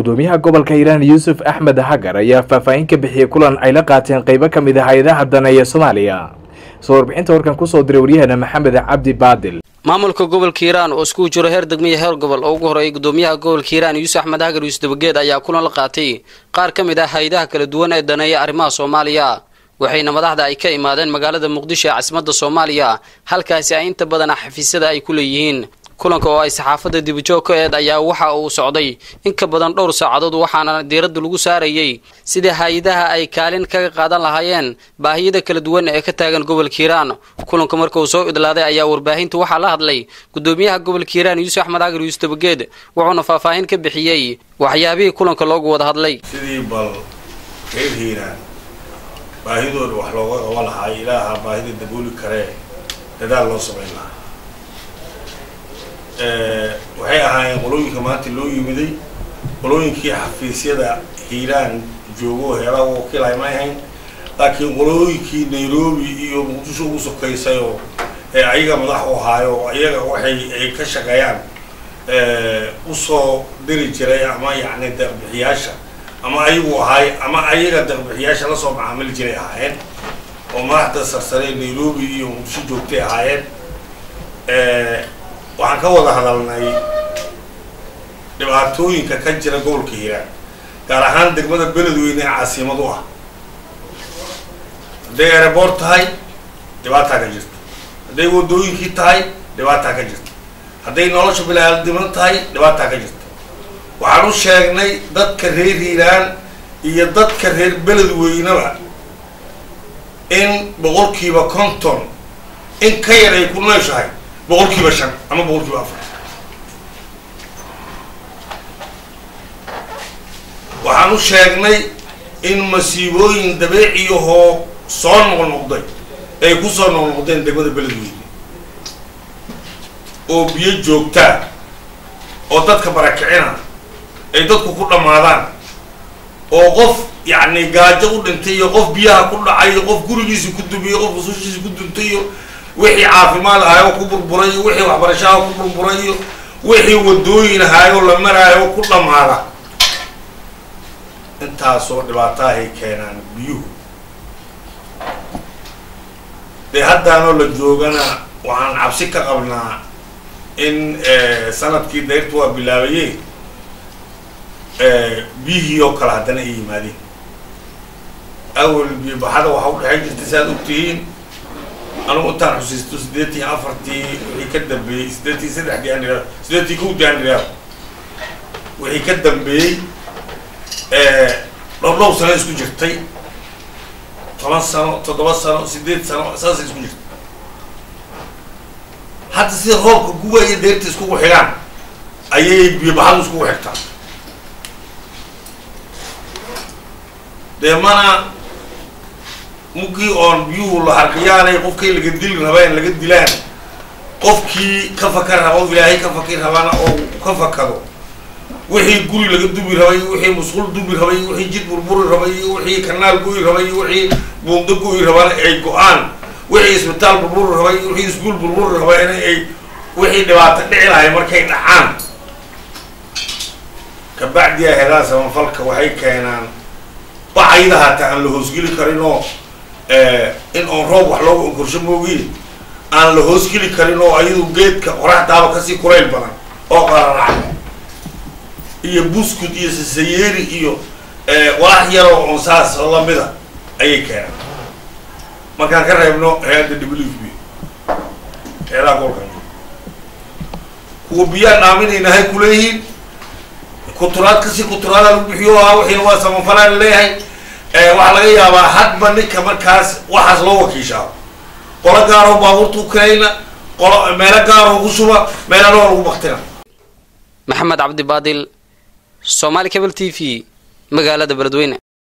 gudoomiyaha gobolka hiiraan yuusuf axmed hagar ayaa faahfaahin ka bixiyey kulan ay la qaateen qeybo ka mid ah hay-adaha daneeya soomaaliya soo warbixinta warkan kusoo diray waryaheena maxamed cabdi baadil maamulka gobolka hiiraan oo iskugu jiro heer degmiya heer gobol oo ugu horeeyay gudoomiyaha gobolka hiiraan yuusuf axmed hagar yuusuf dabageed ayaa kulan la qaatay qaar ka mid ah hay-adaha kala duwan ee daneeya arrimaha soomaaliya waxayna madaxda ay ka imaadeen magaalada muqdisho ee caasimadda soomaaliya halkaasi ay inta badan xafiisyada ay ku leeyihiin kulanka oo ay saxaafadda dibijoog ka eed ayaa waxa uu socday in ka badan dhowr saacadood waxaana diiradda lagu saarayey sidii hay-adaha ay kaalin kaga qaadan lahaayeen baahiyada kala duwan ee ka taagan gobolka hiiraan kulanka marka uu soo idlaaday ayaa warbaahinta waxaa la hadlay gudoomiyaha gobolka hiiraan yuusuf axmed cagar yuusuf dabageed wuxuuna faahfaahin ka bixiyey waxyaabihii kulanka loogu wada hadlay sidii bal reer hiiraan baahidooda wax looga qaban lahaa ilaaha baahida dabooli karee dadaal loo samayn lahaa waxay ahaayeen qolooyinka maanta loo yimiday qolooyinkii xafiisyada hiiraan joogo heeraha wakiilhay ma ahayn laakiin qolooyinkii nairobi iyo muqdisho ugu sokaysayoo ee ayaga madax u ahaayo iyaga waxay ay ka shaqeeyaan usoo diri jiray ama yacni deeqbixiyaasha ama ayagu ahaay ama ayaga deeqbixiyaasha lasoo macaamili jiray ahaayeen oo madaxda sarsare nairobi iyo muqdisho joogtay ahaayeen waxaan ka wada hadalnay dhibaatooyinka ka jira gobolka hiiraan gaar ahaan degmada beledweyne ee caasimad u ah hadday aeroboort tahay dhibaataa ka jirta hadday wadooyinkii tahay dhibaataa ka jirta hadday nolosha bilaaldiman tahay dhibaataa ka jirta waxaan u sheegnay dadka reer hiiraan iyo dadka reer beledweyneba in boqolkiiba konton in ka yar ay ku nooshahay boqolkiiba shan ama boqolkiiba afar waxaan u sheegnay in masiibooyin dabeeciyahoo soo noqnoqday ay ku soo noqnoqdeen degmada beledweyne oo biyo joogtaa oo dadka barakicina ay dadku ku dhammaadaan oo qof yacni gaajo u dhintay iyo qof biyaha ku dhacay iyo qof gurigiisa ku dumiyo qof rusushiisa ku duntay iyo wixii caafimaad ahaayo ku burburay iyo wixii waxbarashaha ku burburay iyo wixii wadooyin ahaayo la maraayo ku dhammaada intaasoo dhibaatahay keenaan biyuhu dee haddaanoo la joogana waxaan cabsi ka qabnaa in sanadkii dayrtu waa bilaabayeen biyihii oo kale haddana ay yimaadeen awel biyobaxada waxaa udhexayn jirtay si aad ogtihiin anugu intaan xusiisto siddeetii afartii wixii ka dambeeyey siddeetii saddexdii aan idhahdo siddeetii kowdii aan idhahdo wixii ka dambeeyey dhowr dhowr sano isku jirtay toban sano toddoba sano siddeed sano saasay isku jirtay hadda sida roobka guba iyo deerta iskugu xigaan ayay biyobaxadu iskugu xigtaa dee mana mugii oon biyuhu la harqiyaanay qofkay laga dili rabeen laga dilaan qofkii ka fakar raba o ilaahay ka fakir rabana oo ka fakado wixii guri laga dubi rabay wixii musqul dubi rabay wixii jid burburi rabay wixii kanaal go'i rabay wixii buundo go'i rabana ay go-aan wixii isbitaal burburi rabay wixii iskuul burburi rabay in ay wixii dhibaato dhici lahay markay dhacaan kabacdiya hedaa samafalka waxay keenaan bacayda hataa aan la hoosgeli karin oo in oon roob wax looga onkorsho moogiin aan la hoosgeli karin oo ayadu geedka qoraxdaaba kasii kulayl badan oo qararac iyo buskud iyo sasayeeri iyo walax yaroo oon saas oo lamida ayay keenaan markaan ka reebno hay-adda w f b heedaha golkan kuwa biyaan dhaaminaynahay kuleeyihiin kuturaad kasii kuturaada lagu bixiyo ahaa wixiina waa samafalaan leeyahay waxaa laga yaabaa hadba ninka markaas waxaas loo wakiishaa qolo gaaroo baabuurta u kalayna qolo meelo gaaroo ugu shuba meelana waa lagu baktina maxamed cabdi baadil somaali cable t v magaalada beledweyne